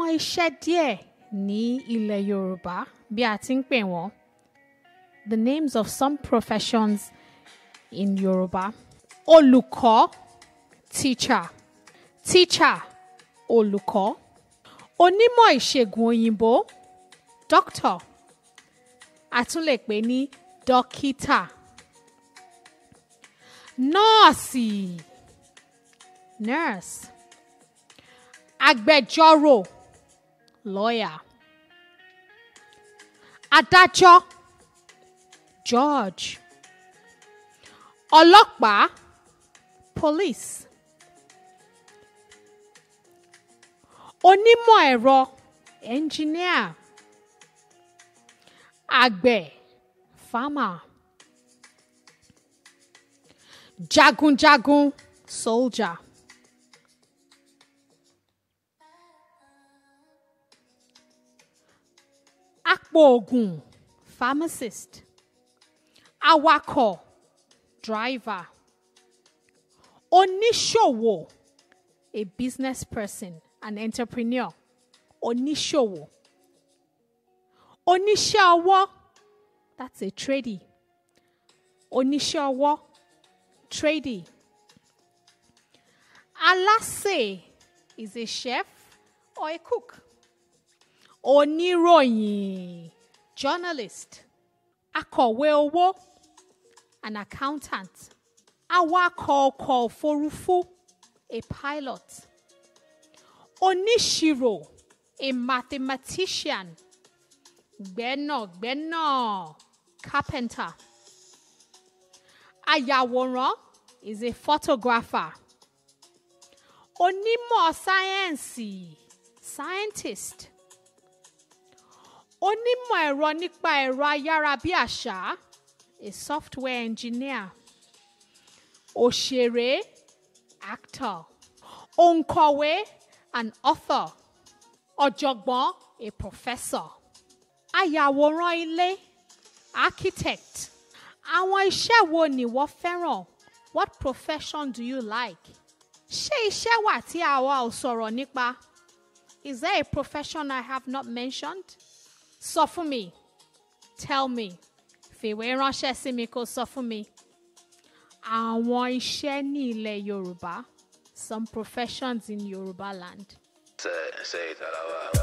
àwọn iṣẹ́ díẹ̀ ní ilẹ̀ Yorùbá bí a ti ń pè wọ́n the names of some professions in Yorùbá olùkọ́ teacher teacher olùkọ́ onímọ̀ ìṣègùn òyìnbó doctor a tún lè pè ní dókítà nọ́ọ̀sì nurse agbẹjọ́rò lawyer adájọ́ judge ọlọ́pàá police onímọ̀ ẹ̀rọ engineer àgbẹ̀ farmer jagunjagun soldier apòògùn pharmacist awakọ̀ driver oníṣòwò a business person an entrepreneur oníṣòwò oníṣẹ́ ọwọ́ that's a tradie oníṣẹ́ ọwọ́ tradie alásè is a chef or a cook oníròyìn journalist akọ̀wé owó an accountant awakọ̀ ọkọ̀ òfurufú a pilot oníṣirò a mathematician gbẹ́nàgbẹ́nà carpenter ayàwòrán is a photographer onímọ̀ sáyẹ́ǹsì scientist onímọ̀ ẹ̀rọ nípa ẹ̀rọ ayárabíàṣá a software engineer òṣèré actor òǹkọ̀wé an author ọ̀jọ̀gbọ́n a professor ayàwòrán ilé architect àwọn iṣẹ́ wo ni wọ́n fẹ́ràn what profession do you like ṣé iṣẹ́ wà tí àwa ò sọ̀rọ̀ nípa is there a profession I have not mentioned sọ fún mi tell me fìwé ránṣẹ́ sí mi kó sọ fún mi àwọn iṣẹ́ ní ilẹ̀ Yorùbá some professions in Yorùbá land. Say, say that out loud.